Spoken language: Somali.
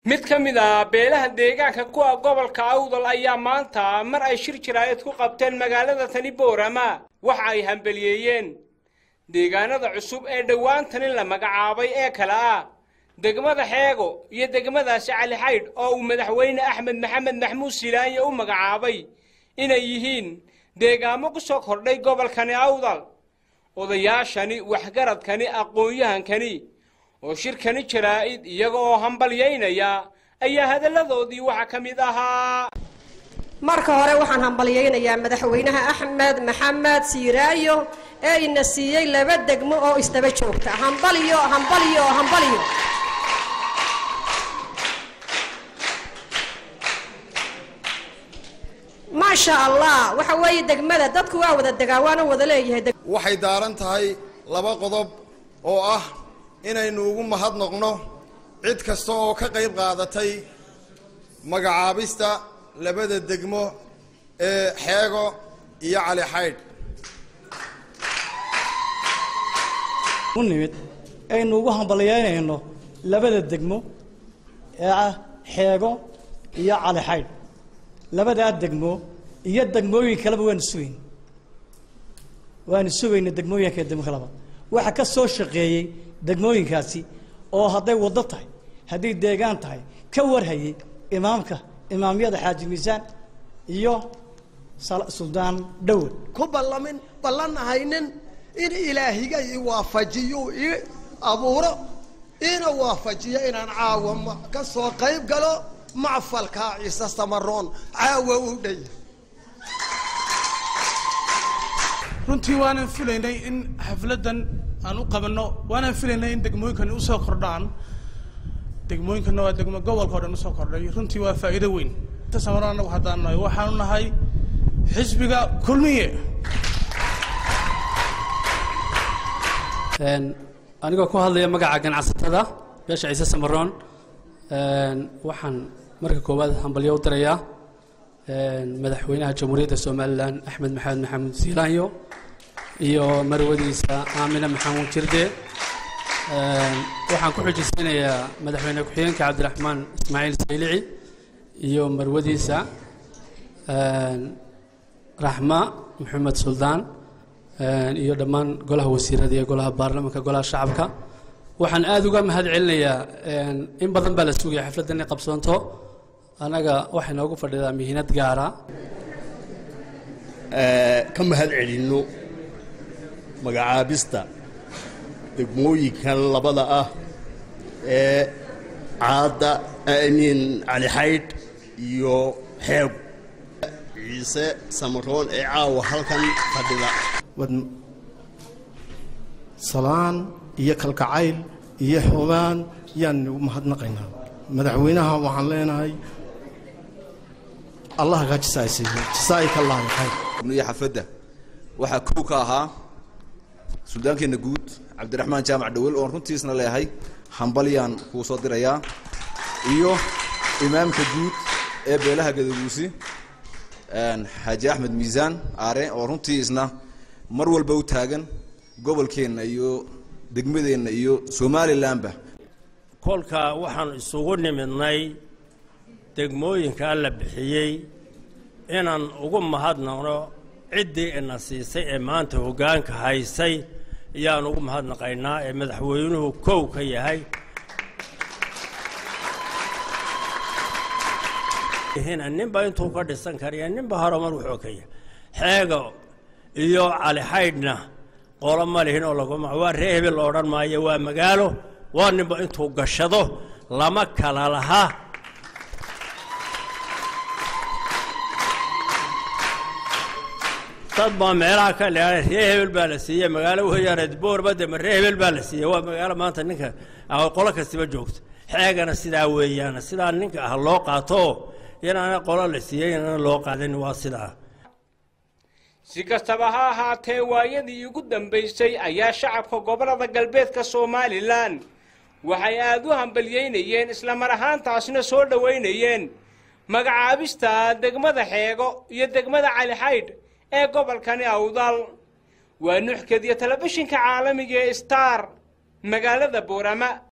mid ka mid ah beelaha deegaanka kuwa gobolka awdal ayaa maanta mar ay shir jiraayad ku qabteen magaalada tani boorama waxa ay hambeliyeeyeen deegaanada cusub ee dhowaantani la magacaabay ee kale ah degmada xeego iyo degmadaasi cali xaydh oo uu madaxweyne axmed maxamed maxmuud silaanye u magacaabay inay yihiin deegaamo ku soo kordhay gobolkani awdal odayaashani waxgaradkani aqoon-yahankani oo shirkani jaraa'id iyaga oo hambalyaynaya ayaa hadalladoodii waxaa ka mid ahaa marka hore waxaan hambalyaynayaa madaxweynaha axmed maxamed siiraayo ee ina siiyey laba degmo oo isdaba joogta hambalyo hambalyo hambalyo maasha allah waxa weeye degmada dadku waa wada degaa waana wada leeyahay waxay daaran tahay laba qodob oo ah inaynu ugu mahadnoqno cid kasta oo ka qayb qaadatay magacaabista labada degmo ee xeego iyo cali xaydh u nimid aynu ugu hambalyaynayno labada degmo ee ah xeego iyo cali xaydh labadaa degmo iyo degmooyin kaleba waanu sugayn waanu sugayna degmooyinka degmo kaleba waxa ka soo shaqeeyey degmooyinkaasi oo hadday waddo tahay hadday deegaan tahay ka warhayay imaamka imaamyada xaaji miisaan iyo suldaan dhowad ku ballamin ballan ahaynin in ilaahiga i waafajiyo i abuuro ina waafajiyo inaan caawa ka soo qayb galo macfalkaa ciise samaroon caawa u dhaya runtii waanan filaynay in xafladdan aan u qabanno waanaan filaynay in degmooyinkani usoo kordhaan degmooyinkana waa degmo gobolka o dhan usoo kordhay runtii waa faa'iido weyn samaro annagu haddaan nahay waxaanu nahay xisbiga kulmiye anigoo ku hadlaya magaca ganacsatada beesha ciise samaroon waxaan marka koowaad hambalyo u dirayaa madaxweynaha jamhuuriyadda somalilan axmed maxamed maxamuud siilaanyo iyo marwadiisa aamine maxamuud jirde waxaan ku xujisanayaa madaxweyne ku-xigeenka cabdiraxmaan ismaaciil saylici iyo marwadiisa raxma maxamed suldaan iyo dhammaan golaha wasiirada iyo golaha baarlamaanka golaha shacabka waxaan aada uga mahad celinayaa in badan baa la sugaya xafladdan inay qabsoonto annaga waxay noogu fadhidaa mihiinad gaara ka mahad celinno magacaabista degmooyinkan labada ah ee caadda amiin cali xaydh iyo xeego ciise samaroon ee caawa halkan fadhida salaan iyo kalkacayl iyo xumaan yaan ugu mahadnaqaynaa madaxweynaha waxaan leenahay allah kaa jisaaysiiyo jisaayika allah khayr iyo xafadda waxaa kow ka ahaa suldaankeenna guud cabdiraxmaan jaamac dhawel oon runtiisna leeyahay hambalyaan kuu soo dirayaa iyo imaamka guud ee beelaha gadaguusi xaaji axmed miisaan aare oo runtiisna mar walba u taagan gobolkeenna iyo degmadeenna iyo somalilanba kolkaa waxaan isugu nimidnay degmooyinkaa la bixiyey inaan ugu mahadnaqno ciddii ina siisay ee maanta hoggaanka haysay ayaan ugu mahadnaqaynaa ee madaxweynuhu kow ka yahay ninba intuu ka dhisan kariya ninba horumar wuxuu ka yahay xeego iyo cali xaydhna qolo ma lihin oo laguma waa ree hebel la odhan maayo waa magaalo waa ninba intuu gashado lama kala laha dad baa meelaha ka leehay ree hebel baa la siiyey magaalo weeyaane boorbade ma ree hebel baa la siiyey waa magaalo maanta ninka qolo kastiba joogto xeegana sidaa weeyaan sidaa ninka ah loo qaato inaana qolo la siiyey inaana loo qaadin waa sidaa si kastaba ha ahaatee waayadii ugu dambaysay ayaa shacabka gobollada galbeedka somalilan waxay aad u hambalyaynayeen isla mar ahaantaasna soo dhowaynayeen magacaabista degmada xeego iyo degmada cali xaydh ee gobolkani awdal waa nuxkadiyo telefishinka caalamiga ee star magaalada boorama